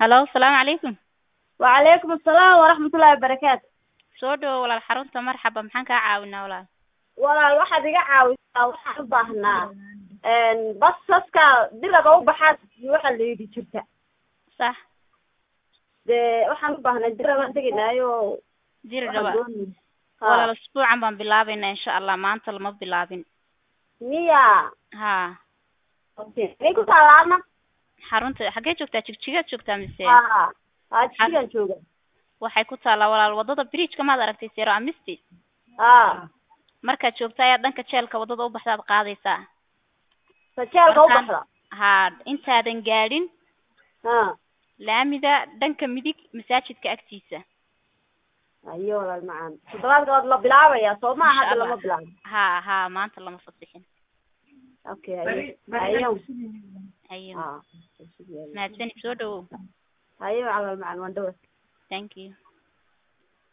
halo salaamu calaykum wacalaykum asalaam waraxmatullaahi wabarakaatu soo dhawo walaal xarunta marxaba maxaan kaa caawinaa walaal walaal waxaad iga caawisaa waxaan u baahnaa basaska diraga u baxaad waxaa la yidhi jirta sax dee waxaan u baahnaa diragaan teginaayo diri waxaan dhaba doonay walaal usbuucan baan bilaabaynaa insha allah maanta lama bilaabin miya ha okay may ku taalaana xarunta xaggee joogtaa jigjigaad joogtaa mise ha ha jigan jooga waxay ku taallaa walaal wadada bridgeka maad aragtay sero amisti ha markaad joogta ayaa dhanka jeelka wadada u baxdaad qaadaysaa sajeelka u Markaan- baxda ha intaadan gaadhin ha laamida dhanka midig masaajidka agtiisa ayo walaal macaan toddobaadka waad la bilaabayaa soo ma Insha hadda Allah. lama bilaabo ha ha maanta lama fasixin okay ayo ayo hayo ha mahadsanid soo dhawow ayo walaal macaan waan dhawa thank you